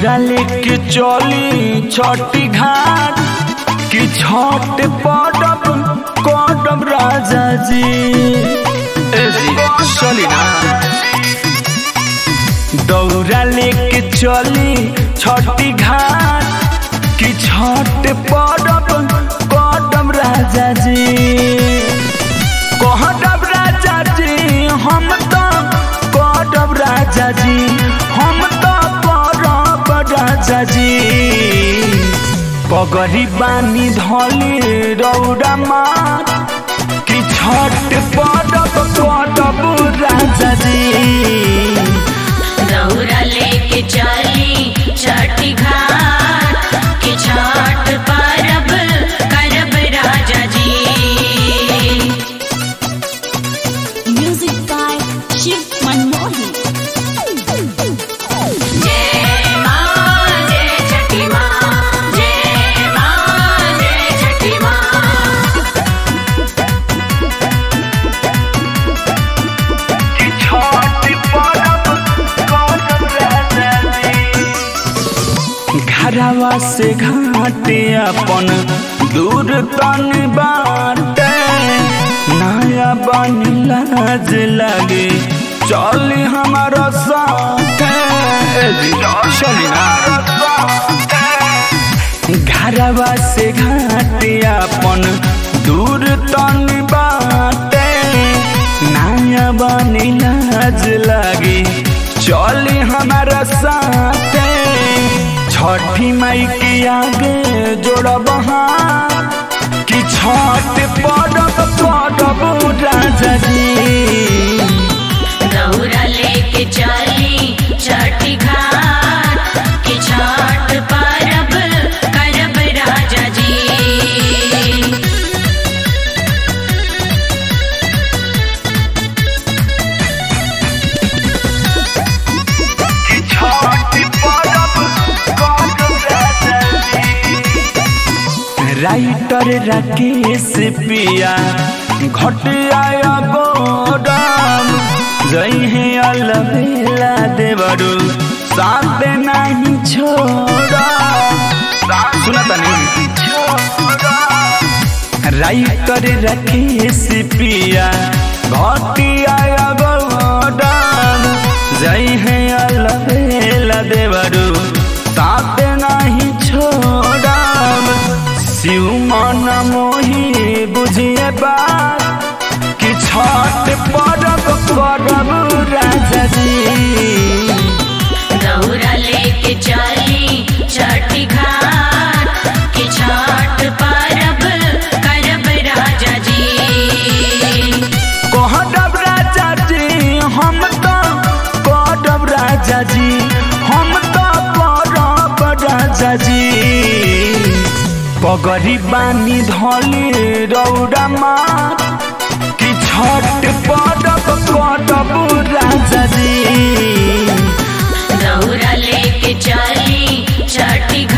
दौरा लेके चली छठी घाट कि छठ पड़ब कटब राजा जी ए जी चली ना दौरा लेके चली छठी घाट कि छठ पड़ब कटब राजा जी कहब राजा जी हम तो करब राजा जी हम तो करब राजा जी पगरी बानी धली रौरा मार कि छठ पड़ब करब राजा जी दौरा लेके चली छठी घाट के छठ परब करब राजा जी Music by Shiv Manmohi. जय माँ जय छठी माँ जय माँ जय छठी माँ कि छठ पड़ब करब राजा जी घरवा से घाटे अपन दूर तन बाटे नया बन लाज लगे चली हमारा साथ चली ना घरवा से घाटे अपन दूर तन बाटे नया बन लाज लगे चली हमारा साथ छठी माई के आगे जोड़ब हाथ कि छठ पड़ब पड़ब राजा जी दौरा लेके चली छठी घाट के छठ परब करब राजा जी छठ पड़ब पड़ब राजा जी राइटर राकेश पिया घट आया गोदाम जई है अलबेला देवरू साथ नहीं छोड़ा सुना तनी राइटर राकेश पिया घट आया गोदाम जई है अलबेला देवरू साथ नहीं छोड़ब शिव मन मोही बुझिए बात कि छठ पड़ब करब राजा जी दौरा लेके चली छठी घाट के छठ परब करब राजा जी कहब राजा जी हम तो करब राजा जी हम तो करब राजा जी पगरी बानी धली रौरा मार कि छठ पड़ब करब राजा जी दौरा लेके चली छठी